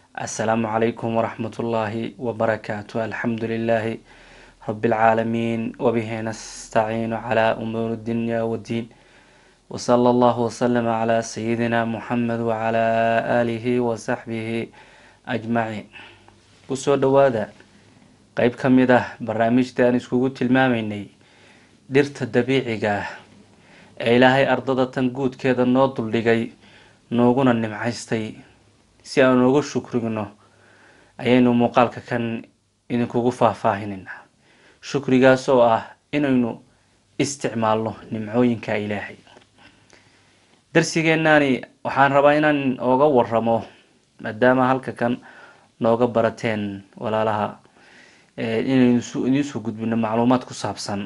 السلام عليكم ورحمة الله وبركاته الحمد لله رب العالمين وبه نستعين على أمور الدنيا والدين وصلى الله وسلم على سيدنا محمد وعلى آله وصحبه أجمعين kusoo dhowaada qeyb ka mid ah barnaamijta aan iskugu tilmaamaynay dhirta dabiiciga ah ee ilaahay ardada tan guudkeeda noo duldhigay nooguna nimcaystay si aan uga shukrigno ayaynu muuqaalka kan idinkugu faahfaahineynaa shukrigaas oo ah inaynu isticmaalno nimcooyinka ilaahay darsigeenaani waxaan rabaa inaan ooga waramo maadaama halka kan nooga barateen walaalaha inaynu idiin soo gudbino macluumaad ku saabsan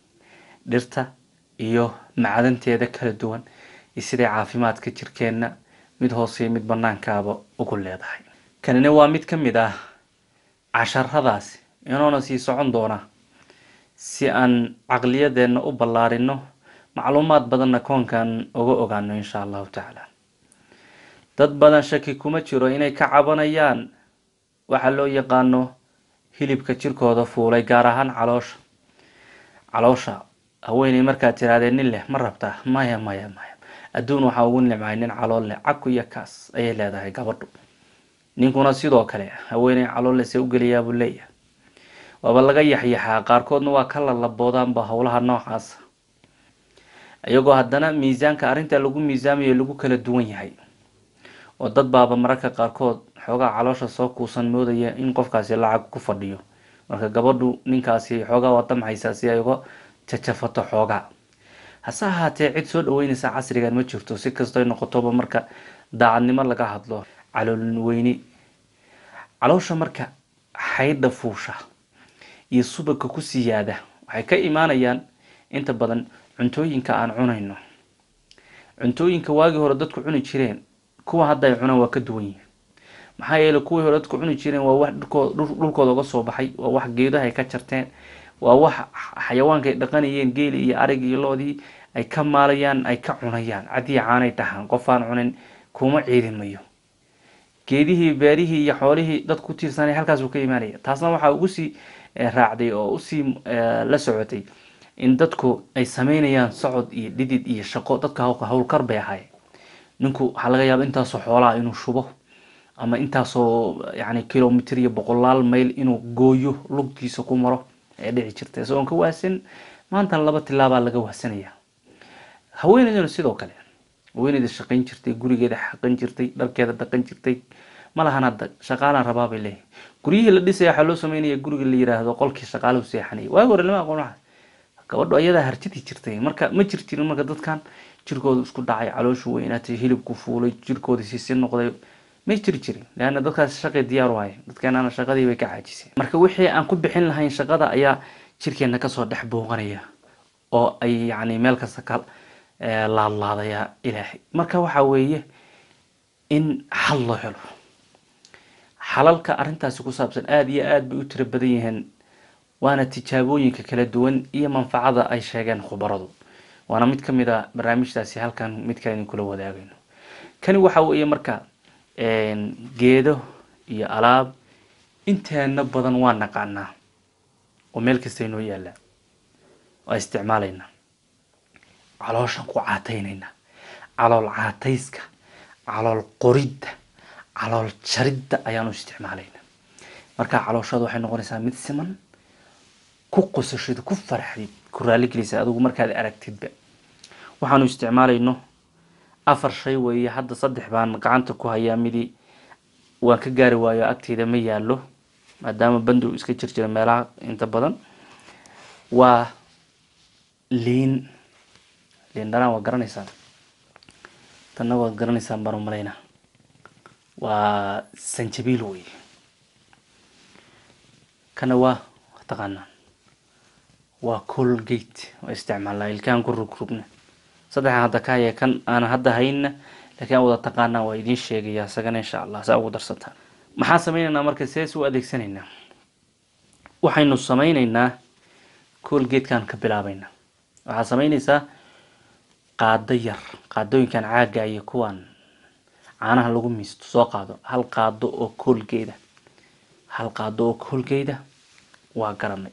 dhirta iyo macdanteeda kala duwan iyo siday caafimaadka jirkeenna mid hooseiyo mid banaankaaba ugu leedahay kanina waa mid ka mid ah casharadaasi inoona sii socon doona si aan caqliyadeenna u ballaarino macluumaad badanna koonkan uga ogaano insha allahu tacaala dad badan shaki kuma jiro inay ka cabanayaan waxaa loo yaqaano hilibka jirkooda fuulay gaar ahaan caloosha caloosha haweeney markaad tirahdee nin leh ma rabtaa maya maya maya adduun waxaa ugu nimcay nin calool leh caku iyo kaas ayay leedahay gabadhu ninkuna sidoo kale haweeney calool leh see u geliyaa buu leeyahay waaba laga yaxyaxaa qaarkoodna waa ka lalaboodaanba howlaha noocaasa iyagoo haddana miisaanka arrinta lagu miisaamayo lagu kala duwan yahay oo dad baaba mararka qaarkood xoogaa caloosha soo kuusan moodaya in qofkaasi lacag ku fadhiyo marka gabadhu ninkaasi xoogaa waa damcaysaa si ay uga jajafato xoogaa hase ahaatee cid soo dhaweynaysa casrigan ma jirto si kastoy noqotoba marka daacadnimo laga hadlo calool weyni caloosha marka xaydha fuusha iyo subagka ku siyaada waxay ka imaanayaan inta badan cuntooyinka aan cunayno cuntooyinka waagii hore dadku cuni jireen kuwa hadda ay cunaan waa ka duwan yihin maxaa yeeley kuwii hore dadku cuni jireen waa wax dhulkooda uga soo baxay waa wax geedaha ay ka jarteen waa wax xayawaanka ay dhaqanayeen geeli iyo arig iyo loodii ay ka maalayaan ay ka cunayaan cadii caanay dhahaan qof aan cunin kuma ciidimayo geedihii beerihii iyo xoolihii dad ku tiirsanay halkaasuu ka imaanaya taasna waxaa ugu sii raacday oo usii la socotay in dadku ay sameynayaan socod iyo dhidid iyo shaqo dadka howlkar bay ahaayeen ninku waxaa laga yaaba intaasoo xoolaha inuu shubo ama intaasoo yani kilomitr iyo boqolaal mayl inuu gooyo lugtiisa ku maro ee dhici jirta isagoon ka waasan maantana laba tilaabaa laga waasanaya haweeneyduna sidoo kale haweeneyda shaqayn jirtay gurigeeda xaqan jirtay dharkeeda dhaqan jirtay malahan hadda shaqaalaan rabaa bay leeyahay guryihii la dhisaya waxaa loo sameynaya guriga la yiraahdo qolkii shaqaalahu seexanaya waagi hore lama aqoon waxaas gabadhu ayadaa harjadii jirtay marka ma jir jirin marka dadkan jirkooda isku dhacay calooshu weynaatay hilibku fuulay jirkooda sisi noqday may jiri jirin leanna dadkaas shaqay diyaar u haya dadkeenana shaqadii bay ka caajiseen marka wixii aan ku bixin lahayn shaqada ayaa jirkeena kasoo dhex booqanaya oo ay yani meel kasta ka laadlaadaya ilaahay marka waxa weeye in xal loo helo xalalka arrintaasi ku saabsan aada iyo aada bay u tiro badan yihiin waana tijaabooyinka kala duwan iyo manfacada ay sheegeen khubaradu waana mid ka mid a barnaamijtaasi halkan mid kale idinkula wadaagayno kani waxa weeye marka geedo iyo alaab inteena badan waa naqaanaa oo meel kasta inoo yaallaa waa isticmaalaynaa calooshan ku caataynaynaa calool caatayska calool qoridda calool jaridda ayaanu isticmaalaynaa markaa calooshada waxay noqonaysaa mid siman ku qosashid ku farxdid ku raaligelisa adigu markaad aragtidba waxaanu isticmaalayno afar shay weeye hadda saddex baan gacanta ku hayaa midi waan ka gaari waayo agteyda ma yaallo maadaama bandu iska jir jira meelaha inta badan waa liin liin dhanaan waa garanaysaan tanna waad garanaysaan baan umalaynaa waa sanjabiil wey kana waa taqaanaan waa colgate waa isticmaalnaa ilkaan ku rugrugna saddexan hadda ka haya kan aan hadda hayna laakiin aan wada taqaanaa waa idiin sheegaya isagana insha allah saa ugu darsataan maxaan sameyneynaa marka sees u adeegsanaynaa waxaynu sameyneynaa colgatekan ka bilaabeynaa waxaad sameyneysaa qaado yar qaadooyinkan caaga iyo kuwan caanaha lagu miisto soo qaado hal qaado oo koolgeeda hal qaado oo koolgeeda waa garanay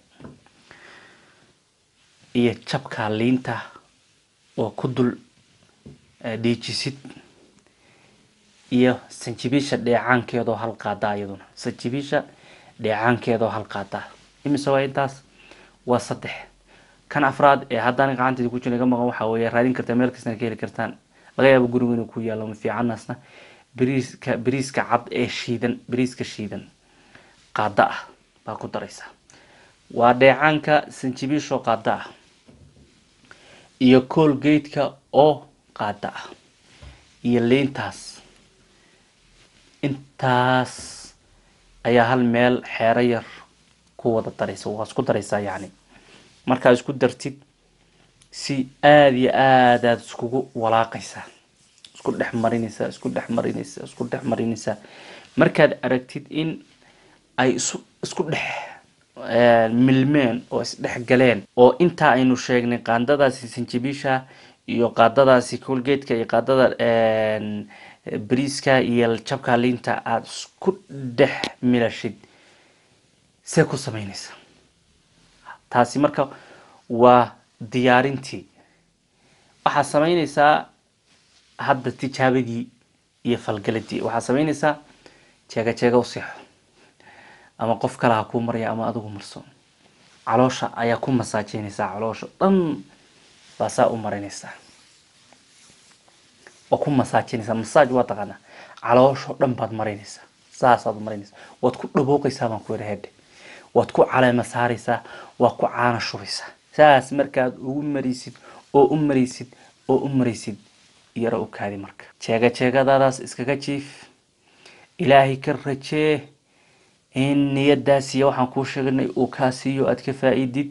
iyo jabka liinta oo ku dul dhiijisid iyo sanjibiisha dheecaankeedoo hal qaada iyaduna sanjibiisha dheecaankeedoo hal qaada imise waa intaas waa saddex kan afraad ee haddaan gacanteeda ku jira iga maqan waxaa weeye raadin kartaa meel kastana ka heli kartaan laga yaabo guriga inuu ku yaalo ma fiicanaasna bariiska bariiska cad ee shiidan bariiska shiidan qaada ah baa ku daraysaa waa dheecaanka sanjibiishoo qaada ah iyo koolgeydka oo qaada ah iyo liintaas intaas ayaa hal meel xeero yar ku wada daraysa waa isku daraysaa yacni markaa isku dartid si aada iyo aad aada iskugu walaaqaysaa isku dhex marinaysaa isku dhex marinaysaa isku dhex marinaysaa markaad aragtid in ay isu isku dhex milmeen oo isdhex galeen oo intaa aynu sheegnay qaandadaasi sanjibiisha iyo qaadadaasi colgeedka iyo qaadada bariiska iyo jabka liinta aada isku dhex milashid see ku sameynaysa taasi marka waa diyaarintii waxaad sameynaysaa hadda tijaabadii iyo falgaladii waxaad sameynaysaa jeega jeega u seexo ama qof kale ha kuu marya ama adigu marso caloosha ayaa ku masaajeynaysaa caloosha dhan baa saa u marinaysaa waa ku masaajinaysaa masaaj waa taqaanaa caloosho dhan baad marinaysaa saasaad marinaysaa waad ku dhabooqaysaa baan ku yidhi hedhe waad ku caleema saaraysaa waad ku caana shubaysaa saas markaad ugu maraysid oo u maraysid oo u maraysid yaro u kaadi marka jeega jeegadaadaas iskaga jiif ilaahay ka rajee in niyadaasiyo waxaan kuu sheeganay uu kaa siiyo aad ka faa-idid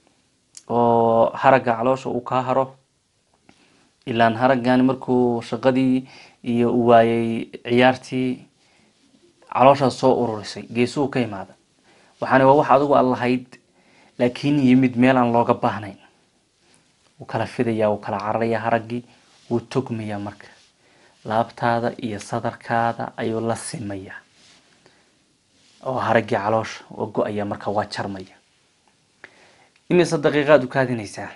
oo haragga caloosha uu kaa haro ilaan haraggan markuu shaqadii iyo u waayay ciyaartii calooshaas soo ururisay geesuhu ka imaada waxaana waa wax adigu aad lahayd laakiin yimid meel aan looga baahnayn wuu kala fidaya wuu kala cararaya haraggii wuu togmaya marka laabtaada iyo sadarkaada ayuu la simaya oo haraggii caloosha waa go-aya marka waa jarmaya imise daqiiqaad u kaadinaysaa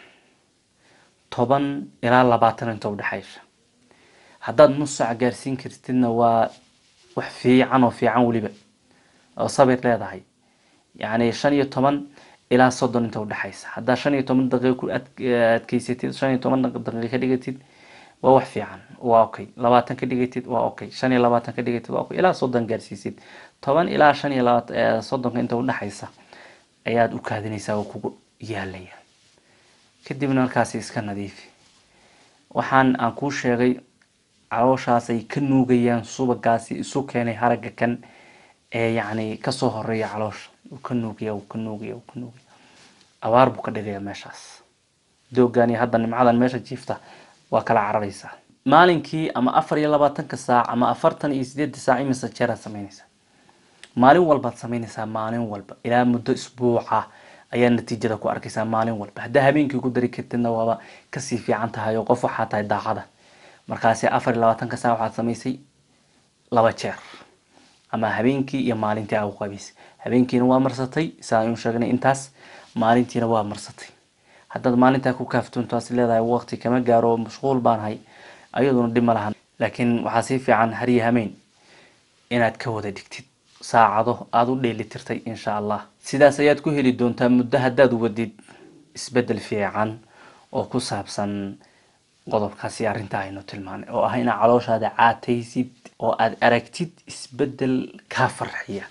toban ilaa labaatan inta udhexaysa haddaad nus saac gaarsiin kartidna waa wax fiican oo fiican weliba oo sabir leedahay yacni shan iyo toban ilaa soddon inta udhexaysa haddaad shan iyo toban daqiiqa ku adkeysatid shan iyo toban daqiiqa ka dhigatid waa wax fiican waa okay labaatan ka dhigatid waa okay shan iyo labaatan ka dhigatid waa okay ilaa soddon gaarsiisid toban ilaa shan iyo labaatan soddonka inta udhexaysa ayaad u kaadinaysaa oo kugu yaalaya kadibna markaasi iska nadiifi waxaan aan kuu sheegay calooshaasay ka nuugayaan subagaasi isu keenay haragga kan ee yacni kasoo horeeya caloosha uu ka nuugaya uu ka nuugaya uu ka nuugaya abaar buu ka dhigaya meeshaas doogan iyo hadda nimcadan meesha jiifta waa kala cararaysaa maalinkii ama afar iyo labaatanka saac ama afartan iyo sideedda saac imise jeeraad samaynaysaa maalin walbaad samaynaysaa maalin walba ilaa muddo isbuuca ayaa natiijada ku arkaysaa maalin walba haddaa habeenkii ku dari kartidna waaba kasii fiican tahay oo qof waxaa tahay daacada markaasi afar iyo labaatanka saac waxaad samaysay laba jeer ama habeenkii iyo maalintii aa u qabaysay habeenkiina waa marsatay saa aynu sheegnay intaas maalintiina waa marsatay haddaad maalintaa ku kaaftoontaas leedahay waqti kama gaaro mashquul baanahay ayaduna dhib ma lahan laakiin waxaa sii fiican hariyo hameyn inaad ka wada dhigtid saacado aada u dheelitirtay insha allah sidaas ayaad ku heli doontaa muddo haddaad wadid isbedel fiican oo ku saabsan qodobkaasi arrinta aynu tilmaanay oo ah inaad calooshaada caataysid oo aada aragtid isbedel kaa farxiya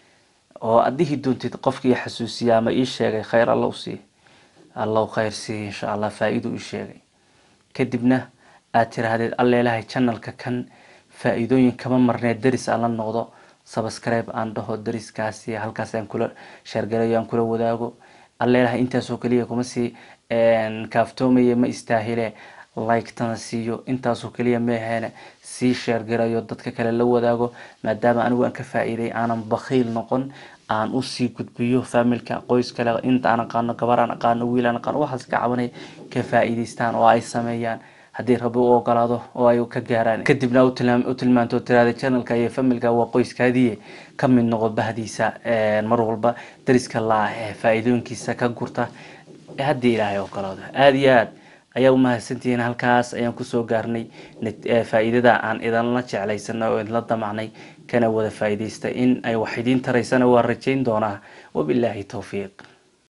oo aad dhihi doontid qofkii xasuusiya ama ii sheegay khayr alla u siiy allahu khayr siiy insha allah faa-ido ii sheegay kadibna aad tirahdeed alleelahay janalka kan faa-iidooyin kama marneed daris aan la noqdo subscribe aan dhaho dariskaasi halkaas aan kula sheergalayo aan kula wadaago alleelahay intaasoo keliya kuma sii kaaftoomaya ma istaahile like-tana siiyo intaasoo keliya meaheene sii sheergarayo dadka kale la wadaago maadaama anigu aan ka faa-iiday aanan bakhiil noqon aan usii gudbiyo familka qoys kale inta aan aqaano gabar aan aqaano wiil aan aqaano waxaas ka cabanay ka faa-iideystaan oo ay sameeyaan haddii rabbi u ogolaado oo ay ka gaaraan kadibna u tilmaanto tiraada janalka iyo familka waa qoyskaadiiye ka mid noqo bahdiisa mar walba dariska la-ah ee faa-iidooyinkiisa ka gurta haddii ilaahay ogolaado aada iyo aad ayaa umahadsantihiin halkaas ayaan kusoo gaarnay faa-iidada aan idinla jeclaysana oo idinla damacnay kana wada faa-iidaysta in ay wax idiin taraysana waa rajayn doonaa wabilaahi towfiiq